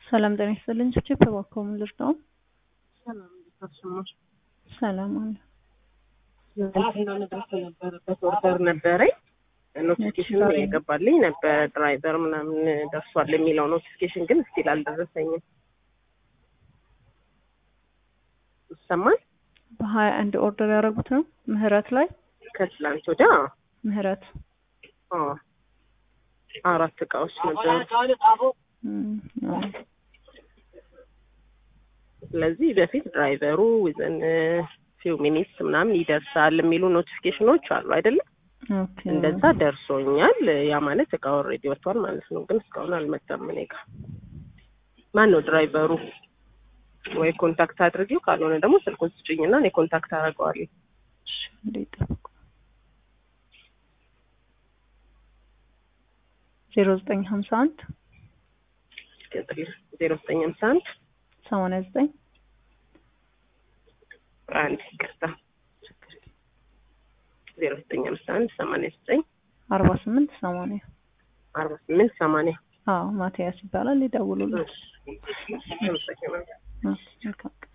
ሰላም ጤና ይስጥልኝ። ችፕ እባክዎ ምን ልርዳው? ሰላም እንዴት ሰላም አለ። ትናንትና መድረስ የነበረበት ኦርደር ነበረኝ። ኖቲፊኬሽን የገባልኝ ነበረ ድራይቨር ምናምን ደርሷል የሚለው ኖቲፊኬሽን ግን ስቲል አልደረሰኝም። ይሰማል? በሀያ አንድ ኦርደር ያደረጉት ነው ምህረት ላይ ከትላንት ወዲያ ምህረት አዎ፣ አራት እቃዎች ነበሩ። እም፣ አዎ። ስለዚህ በፊት ድራይቨሩ ዊዝን ፊው ሚኒትስ ምናምን ይደርሳል የሚሉ ኖቲፊኬሽኖች አሉ አይደለም? ኦኬ እንደዛ ደርሶኛል። ያ ማለት እቃ ኦልሬዲ ወጥቷል ማለት ነው። ግን እስካሁን አልመጣም። እኔ ጋ ማን ነው ድራይቨሩ? ወይ ኮንታክት አድርጊው፣ ካልሆነ ደግሞ ስልኩን ስጭኝና እኔ ኮንታክት አደርገዋለሁ። እሺ፣ እንዴት ጠብቁ። ዜሮ ዘጠኝ ሀምሳ አንድ ዜሮ ዘጠኝ ሃምሳ አንድ ሰማንያ ዘጠኝ አንድ ይቅርታ፣ ዜሮ ዘጠኝ ሃምሳ አንድ ሰማንያ ዘጠኝ አርባ ስምንት ሰማንያ አርባ ስምንት ሰማንያ አዎ ማቲያስ ይባላል። ይደውሉልን። አመሰግናለሁ። ኦኬ፣ መልካም ቀን።